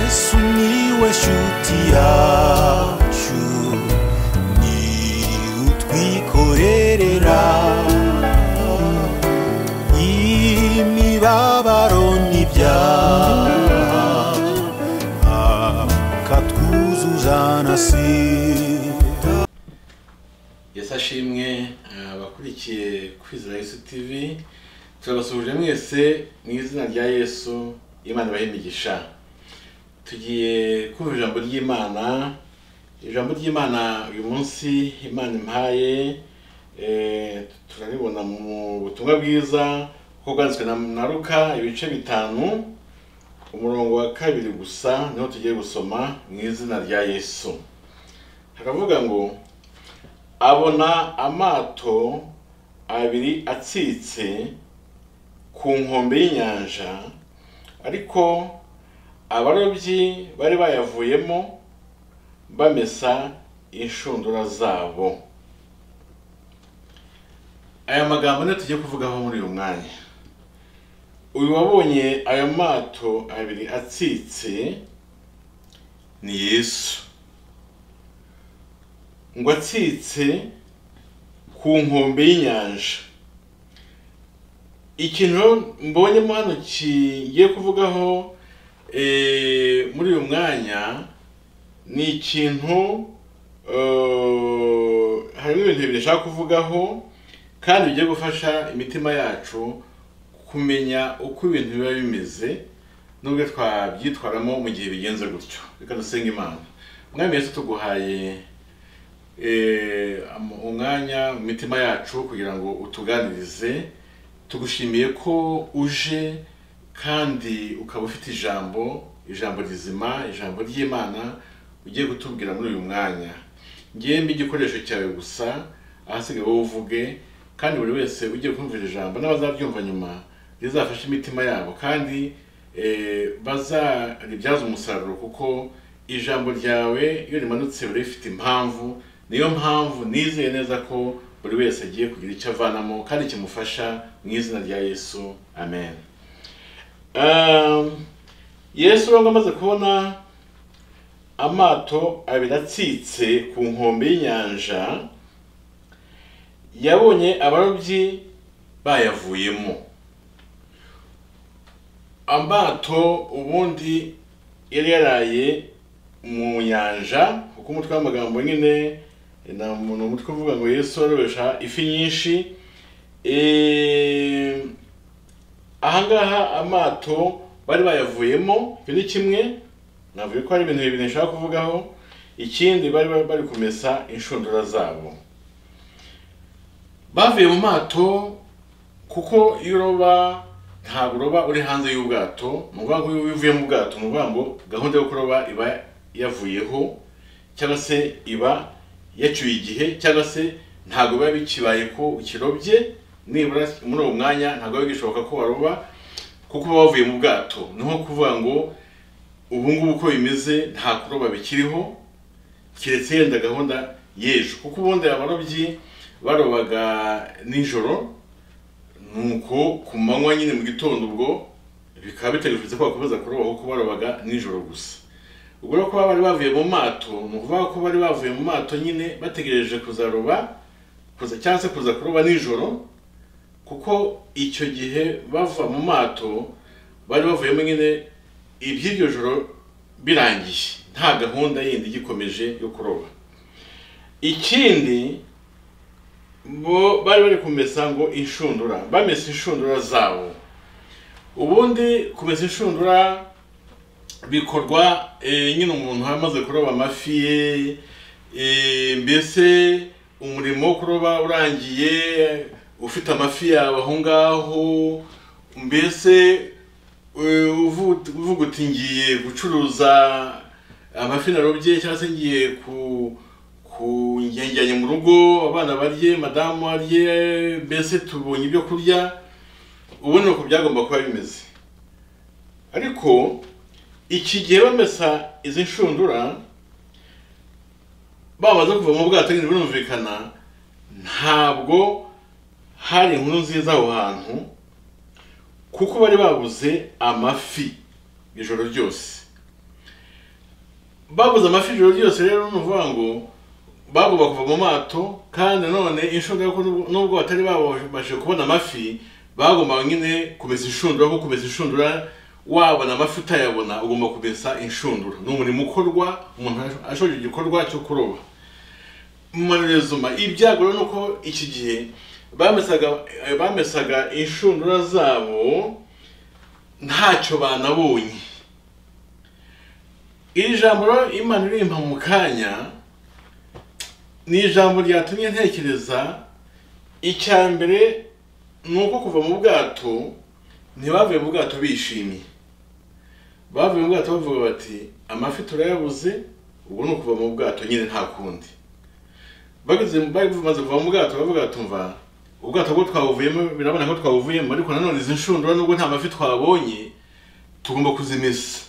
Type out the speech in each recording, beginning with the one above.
sumiłeś utiaciu ni utwikorerera imibabaro n'ibyaha akatwuzuza na sida yesi ashimwe eh, abakurikiye kwizera yesu tv turabasuhuje mwese mu izina rya yesu imana ibahe imigisha tugiye kumva ijambo ry'imana ijambo ry'imana uyu munsi imana impaye eh, turaribona mu butumwa bwiza kuko bwanditswe na na Luka ibice bitanu umurongo wa kabiri gusa niho tugiye gusoma mu izina rya yesu haravuga ngo abona amato abiri atsitse ku nkombe y'inyanja ariko abarobyi bari bayavuyemo bamesa inshundura zabo aya magambo niyo tugiye kuvugaho muri uyu mwanya uyu wabonye ayo mato abiri atsitse ni yesu ngo atsitse ku nkombe y'inyanja ikintu mbonyemo hano kigiye kuvugaho eh, muri uyu mwanya ni ikintu eh, harimo ibintu bibiri nshaka kuvugaho kandi bigiye gufasha imitima yacu kumenya uko ibintu biba bimeze n'ubwo twabyitwaramo mu gihe bigenze gutyo reka dusenga imana umwami yesu tuguhaye eh, am- umwanya mu mitima yacu kugira ngo utuganirize tugushimiye ko uje kandi ukaba ufite ijambo ijambo rizima ijambo ry'imana ugiye gutubwira muri uyu mwanya ngewe mba igikoresho cyawe gusa ahasigaye wowe uvuge kandi buri wese ugiye kumvira ijambo n'abazabyumva nyuma rizafashe imitima yabo kandi eh, bazaribyaza umusaruro kuko ijambo ryawe iyo rimanutse riba rifite impamvu niyo mpamvu nizeye neza ko buri wese agiye kugira icyo avanamo kandi kimufasha mu izina rya yesu amen Um, yesu urabona amaze kubona amato abiri atsitse ku nkombe y'inyanja yabonye abarobyi bayavuyemo amato ubundi yari yaraye mu nyanja kuko umutwe w'amagambo nyine ni umutwe uvuga ngo yesu arobesha ifi nyinshi Eh, ahangaha amato bari bayavuyemo ibyo ni kimwe navuye ko hari ibintu bibiri nshaka kuvugaho ikindi bari bari bari kumesa inshundura zabo bavuye mu mato kuko iyo uroba ntabwo uroba uri hanze y'ubwato ni ukuvuga ngo iyo uvuye mu bwato ni ukuvuga ngo gahunda yo kuroba iba yavuyeho cyangwa se iba yaciwe igihe cyangwa se ntabwo biba bikibaye ko ukirobye nibura muri uwo mwanya ntabwo biba bishoboka ko waroba kuko uba wavuye mu bwato ni nko kuvuga ngo ubu ngubu uko bimeze nta kuroba bikiriho keretse yenda gahunda y'ejo kuko ubundi abarobyi barobaga nijoro nuko ku manywa nyine mu gitondo ubwo bikaba bitegereje ko bakomeza kuroba kuko barobaga nijoro gusa ubwo rero kuba bari bavuye mu mato ni ukuvuga ko bari bavuye mu mato nyine bategereje kuzaroba kuza cyangwa se kuza kuroba nijoro kuko icyo gihe bava mu mato bari bavuyemo nyine iby'iryo joro birangiye nta gahunda yindi igikomeje yo kuroba ikindi bo bari bari kumesa ngo inshundura bamesa inshundura zabo ubundi kumesa inshundura bikorwa eh, nyine umuntu amaze kuroba amafi ye eh, mbese umurimo wo kuroba urangiye ufite amafi yawe aho ngaho mbese eh, uvu- uvuga uti ngiye gucuruza amafi narobye cyangwa se ngiye ku ku njyanye mu rugo abana barye madamu arye mbese tubonye ibyo kurya ubu ni uko byagomba kuba bimeze ariko iki gihe bamesa izi nshundura bamaze kuva mu bwato nyine birumvikana ntabwo hari inkuru nziza aho hantu kuko bari babuze amafi ijoro ryose babuze amafi ijoro ryose rero ni ukuvuga ngo bagomba kuva mu mato kandi nanone inshundura ko n'ubwo- n'ubwo batari babashe kubona amafi bagomba nyine kumesa inshundura kuko kumesa inshundura wabona amafi utayabona ugomba kumesa inshundura ni umurimo ukorwa umuntu ashoje igikorwa cyo kuroba manezuma ibyago rero ni uko iki gihe bamesaga bamesaga inshundura zabo ntacyo banabonye iri jambo rero imana irimpa mu kanya ni ijambo ryatumye ntekereza icya mbere ni uko kuva mu bwato ntibavuye mu bwato bishimye bavuye mu bwato bavuga bati amafi turayabuze ubu ni ukuva mu bwato nyine nta kundi bageze bari bamaze kuva mu bwato bavuga tumva ubwato bwo twabuvuyemo birabona ko twabuvuyemo ariko nanone izi nshundura nubwo nta mafi twabonye tugomba kuzimesa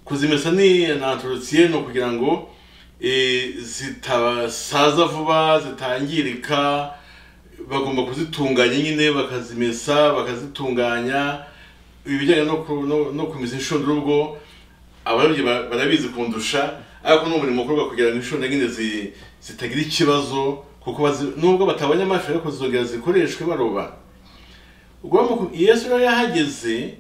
kuzimesa ni anatorotiye ni ukugira ngo eh, zitasaza vuba zitangirika bagomba kuzitunganya nyine bakazimesa bakazitunganya ibijyanye no ku- no- no kumesa inshundura ubwo abarobyi ba- barabizi kundusha ariko ni umurimo ukorwa kugira ngo inshundura nyine zi- zitagira ikibazo kuko bazi- nubwo batabonye amafi ariko zizongera zikoreshwe baroba ubwo bamuku- yesu rero yahageze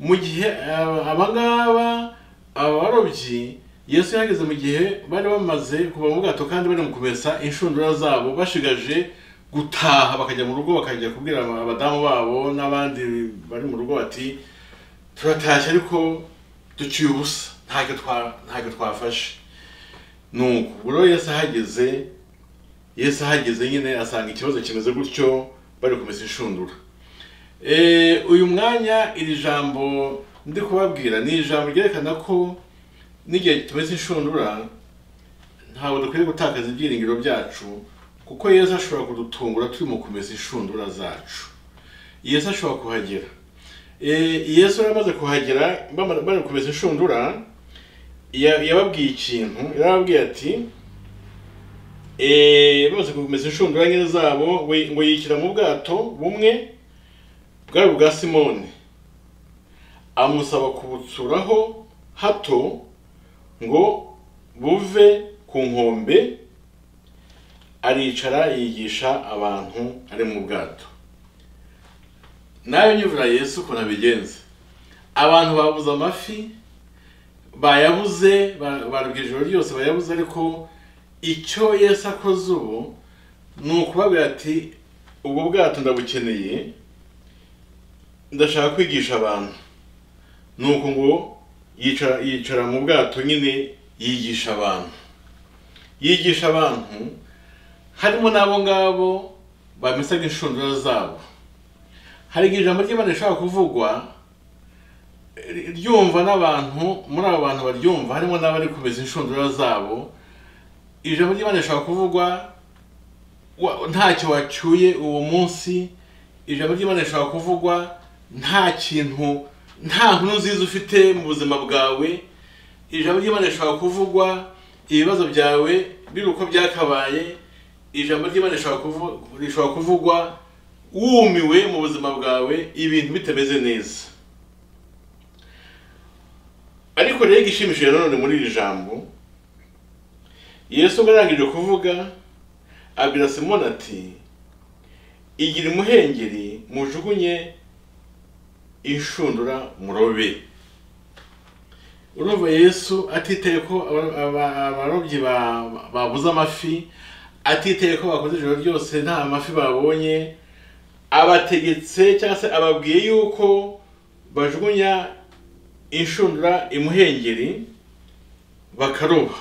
mu gihe uh, abangaba abarobyi yesu yahageze mu gihe bari bamaze kuva mu bwato kandi bari mu kumesa inshundura zabo bashigaje gutaha bakajya mu rugo bakajya kubwira aba- abadamu babo n'abandi bari mu rugo bati turatashye ariko duciye ubusa ntacyo twa- ntacyo twafashe nuko ubwo rero yesu ahageze yesu ahageze nyine asanga ikibazo kimeze gutyo bari kumesa inshundura Eh, uyu mwanya iri jambo ndi kubabwira ni ijambo ryerekana ko n'igihe tumeze inshundura ntabwo dukwiye gutakaza ibyiringiro byacu kuko yesu ashobora kudutungura turi mu kumesa inshundura zacu yesu ashobora kuhagera Eh, yesu yari amaze kuhagera bama- bari kumesa inshundura ya- yababwiye ikintu yarababwiye ati eh, bamaze kumesa inshundura nyine zabo we- ngo yikira mu bwato bumwe bwari ubwa simoni amusaba kubutsuraho hato ngo buve ku nkombe aricara yigisha abantu ari mu bwato nawe nyivura yesu ukuntu abigenza abantu babuze amafi bayabuze ba- barubwa ijoro ryose bayabuze ariko icyo yesu akoze ubu ni ukubabwira ati ubwo bwato ndabukeneye ndashaka kwigisha abantu nuko ngo yicara yicara mu bwato nyine yigisha abantu yigisha abantu harimo n'abo ngabo bamesaga inshundura zabo hari igihe ijambo ry'imana rishobora kuvugwa eh, ryumva n'abantu muri abo bantu baryumva harimo n'abari kumeza inshundura zabo ijambo ry'imana rishobora kuvugwa wa- ntacyo wacyuye uwo munsi ijambo ry'imana rishobora kuvugwa nta kintu nta nkuru nziza ufite mu buzima bwawe ijambo ry'imana rishobora kuvugwa ibibazo byawe biri uko byakabaye ijambo ry'imana rishobora kuvu- rishobora kuvugwa wumiwe mu buzima bwawe ibintu bitameze neza ariko rero igishimishije nanone muri iri jambo yesu ubwo arangije kuvuga abwira simoni ati igira umuhengeri mujugunye inshundura murobe urumva yesu atitaye ko aba- aba- abarobyi ba- babuze amafi atitaye ko bakoze ijoro ryose nta mafi babonye abategetse cyangwa se ababwiye yuko bajugunya inshundura imuhengeri bakaroba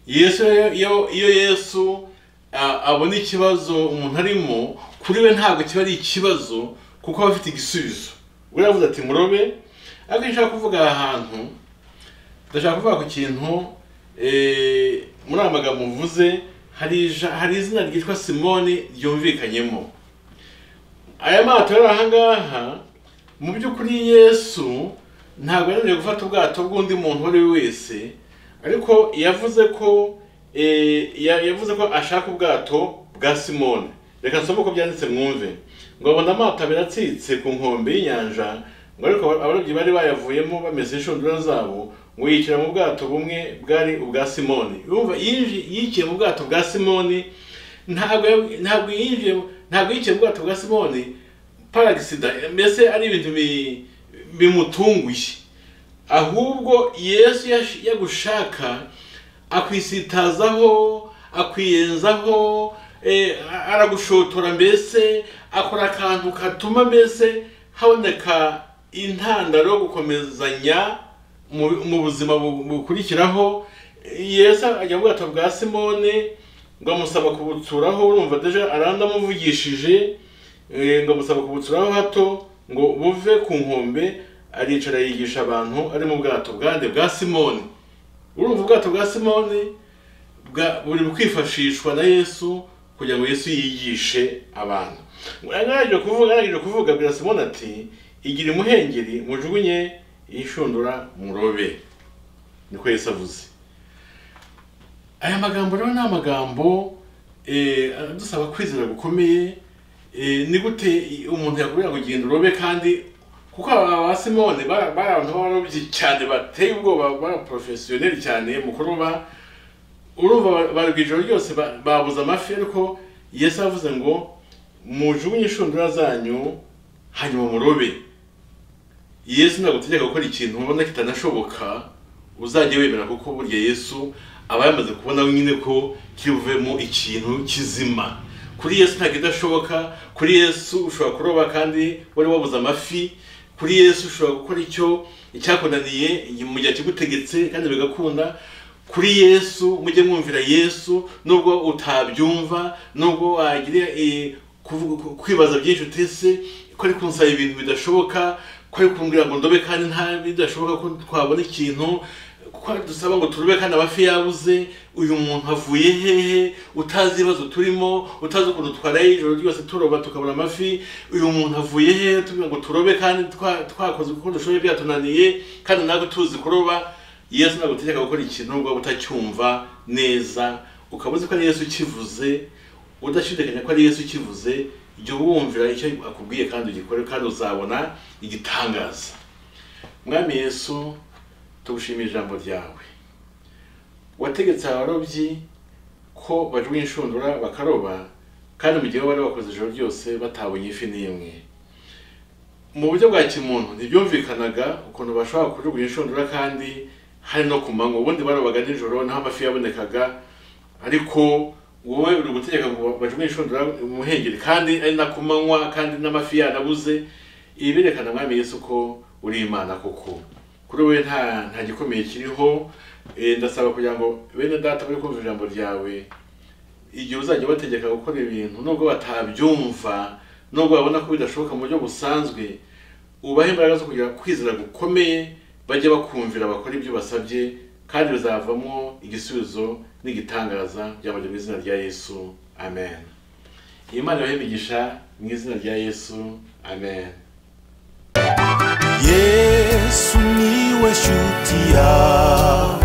yesu rero iyo iyo yesu a- abona ikibazo umuntu arimo kuri we ntabwo kiba ari ikibazo kuko aba afite igisubizo we yavuze ati murobe ariko iyo ushaka kuvuga aha hantu ndashaka kuvuga ku kintu eh, muri aya magambo mvuze hari ija- hari izina ryitwa simoni ryumvikanyemo aya mato ari aha ngaha mu by'ukuri yesu ntabwo yananiwe gufata ubwato bw'undi muntu uwo ari we wese ariko yavuze ko eh, ya- yavuze ko ashaka ubwato bwa simone reka nsome uko byanditse mwumve ngo abona amato abiri atsitse ku nkombe y'inyanja ngo ariko abarobyi bari bayavuyemo bameze inshundura zabo ngo yicara mu bwato bumwe bwari ubwa simoni yumva yinji- yicaye mu bwato bwa simoni ntabwo ya- ntabwo yinjiye mu- ntabwo yicaye mu bwato bwa simoni paragisida mbese ari ibintu bi- bimutunguye ahubwo yesu yash- yagushaka akwisitazaho akwiyenzaho eh, a- aragushotora mbese akora akantu katuma mbese haboneka intandaro yo gukomezanya mu mu buzima bu- bukurikiraho yesu ajya mu bwato bwa simone ngo amusaba kubutsuraho urumva deja arandamuvugishije Eh, ngo amusaba kubutsuraho hato ngo buve ku nkombe aricara yigisha abantu ari mu bwato bwande bwa simoni urumva ubwato bwa simoni bwa- buri kwifashishwa na yesu kugira ngo yesu yigishe abantu arangije kuvuga arangije kuvuga abwira simoni ati igira imuhengeri mujugunye yishundura murobe niko yesu avuze aya magambo rero ni amagambo eh, adusaba kwizera gukomeye eh, ni gute umuntu yakurira kugenda urobe kandi kuko aba ba simone bari bari abantu b'abarobyi cyane bateye ubwoba b'abaporofesiyoneri cyane mu kuroba urumva bari ku ijoro ryose ba- babuze amafi ariko yesu avuze ngo mujugunye inshundura zanyu hanyuma murobe yesu nagutegeka gukora ikintu ubona kitanashoboka uzajya wemera kuko burya yesu aba yamaze kubona nyine ko kivemo ikintu kizima kuri yesu ntabwo idashoboka kuri yesu ushobora kuroba kandi wari wabuze amafi kuri yesu ushobora gukora icyo icyakunaniye mu gihe kigutegetse kandi bigakunda kuri yesu mujye mwumvira yesu nubwo utabyumva nubwo wagira eh, kuvuga- ku- kwibaza byinshi utese ko ari kunsaba ibintu bidashoboka ko ari kumbwira ngo ndobe kandi nta bidashoboka ko twabona ikintu kuko dusaba ngo turube kandi amafi yabuze uyu muntu avuye hehe utazi ibibazo turimo utazi ukuntu twaraye ijoro ryose turoba tukabura amafi uyu muntu avuye hehe tuvuga ngo turobe kandi twa- twakoze uko dushoboye byatunaniye kandi natwe tuzi kuroba yesu nagutegeka gukora ikintu nubwo waba utacyumva neza ukaba uzi ko ari yesu ukivuze udashidikanya ko ari yesu ukivuze jya wumvira icyo akubwiye kandi ugikore kandi uzabona igitangaza mwami yesu tugushimira ijambo ryawe wategetse abarobyi ko bajugunya inshundura bakaroba kandi mu gihe bo bari bakoze ijoro ryose batabonye ifi n'imwe mu buryo bwa kimuntu ntibyumvikanaga ukuntu bashobora kujugunya inshundura kandi hari no ku manywa ubundi barobaga nijoro naho amafi yabonekaga ariko wowe uri gutegeka ngo bajugunye inshundura umuhengeri kandi ari na ku manywa kandi n'amafi yanabuze ibi birerekana mwami yesu ko uri imana koko kuri wowe nta nta gikomeye kiriho Eh, ndasaba kugira ngo bene data bari kumva ijambo ryawe igihe uzajya ubategeka gukora ibintu nubwo batabyumva nubwo babona ko bidashoboka mu buryo busanzwe ubahe imbaraga zo kugira kwizera gukomeye bajye bakumvira bakora ibyo basabye kandi bizavamo igisubizo n'igitangaza byabajya mu izina rya yesu amen imana ibahe imigisha mu izina rya yesu amen yesu niwe shuti yawe